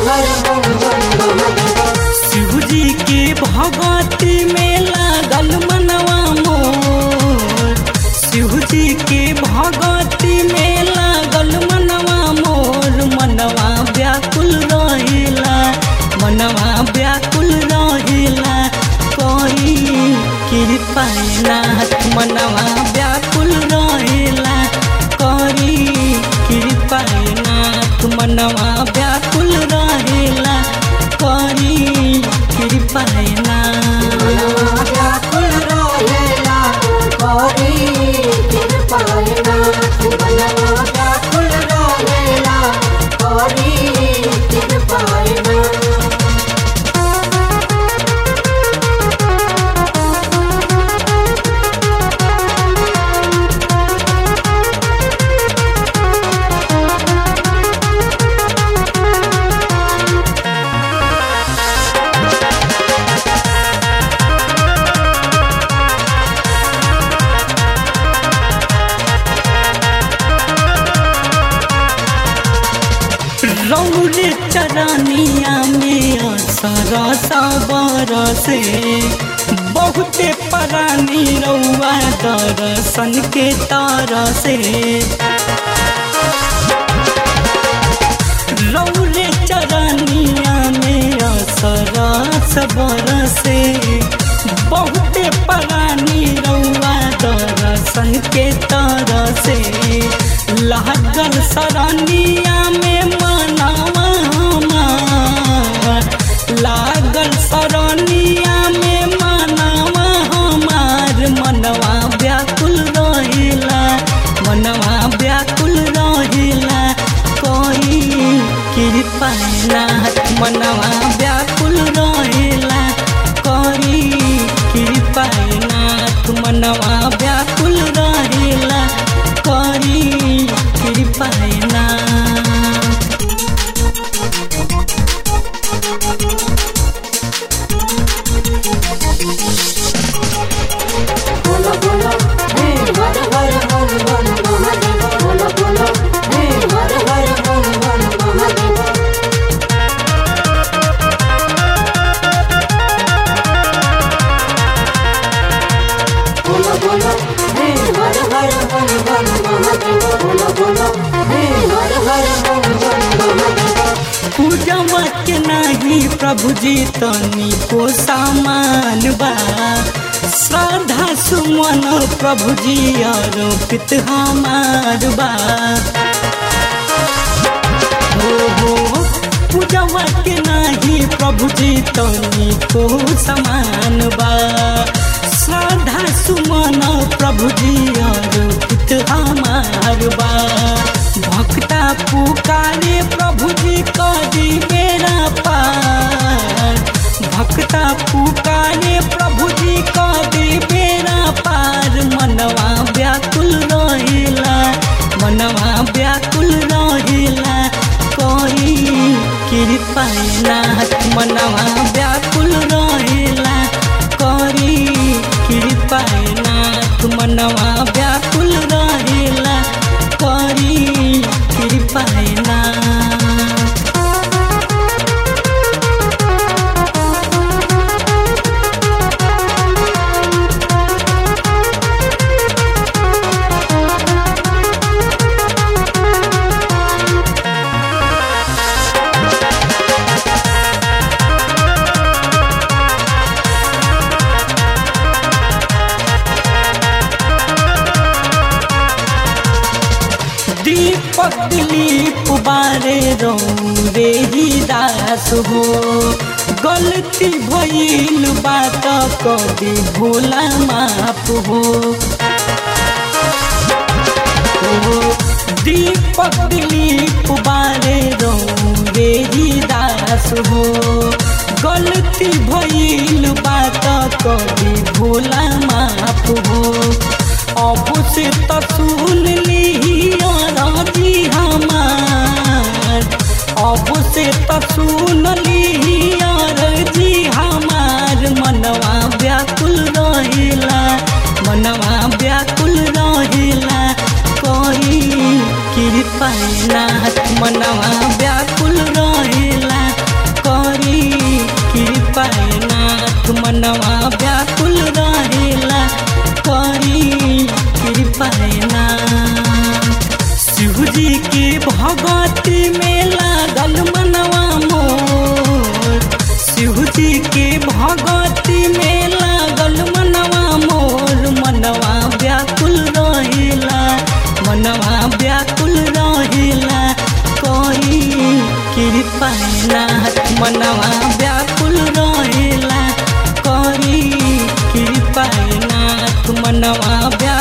हर हर हर महादेव शिव जी के भगवती में लागल मनवा मोर शिव जी के भगवती में लागल मनवा मोर मनवा व्याकुल रहेला मनवा व्याकुल रहेला कोई कृपा नाथ मनवा व्याकुल रहेला करी कृपा नाथ मनवा व्याकुल रहेला करी कृपा नाथ मनवा व्याकुल रहेला करी कृपाय नाथ मनवा व्याकुल रहेला करी कृपाय नाथ रौरे चरनिया में सरस बरसे बहुते परानी रौआ दर्शन के तरसे रौरे चरनिया में सरस बरसे बहुते परानी रौआ दर्शन के तरसे लागल सरनिया में मनवा हमार लागल सरनिया में मनवा हमार मनवा व्याकुल रहेला मनवा व्याकुल रहेला कोई कृपा नाथ मनवा व्याकुल रहेला करी कृपा नाथ मनवा व्याकुल रहेला करी कृपा नाथ बोलो बोलो हे हर हर हर हर महादेव बोलो बोलो हे हर हर हर हर महादेव बोलो बोलो हे हर हर हर हर महादेव बोलो बोलो हे हर हर हर हर महादेव पूजवा के नाही प्रभु जी तनी को सामान बा श्रद्धा सुमन प्रभु जी अर्पित हमार बा हो हो पूजवा के नाही प्रभु जी तनी को समान बा श्रद्धा सुमन प्रभु जी अर्पित हमार बा भक्ता पुकारे प्रभु जी करी बेरा पार भक्ता पुकारे प्रभु जी करी बेरा पार मनवा व्याकुल रहेला मनवा व्याकुल रहेला कोई कृपा नाथ मनवा व्याकुल रहेला करी कृपा नाथ मनवा व्याकुल रहेला करी कृपा नाथ दीपक दिलीप बारे रे ही दास हो गलती भइल बात कदी भोला माफ हो हो, दीपक दिलीप बारे रे ही दास हो गलती भइल बात कदी भोला माफ हो अब से तो सुन ली राजी हमार अब से तो सुन ली राजी हमार मनवा व्याकुल रहेला मनवा व्याकुल रहेला कोई कृपा नाथ मनवा व्याकुल रहेला नाथ मनवा व्याकुल रहेला करी कृपा नाथ मनवा व्या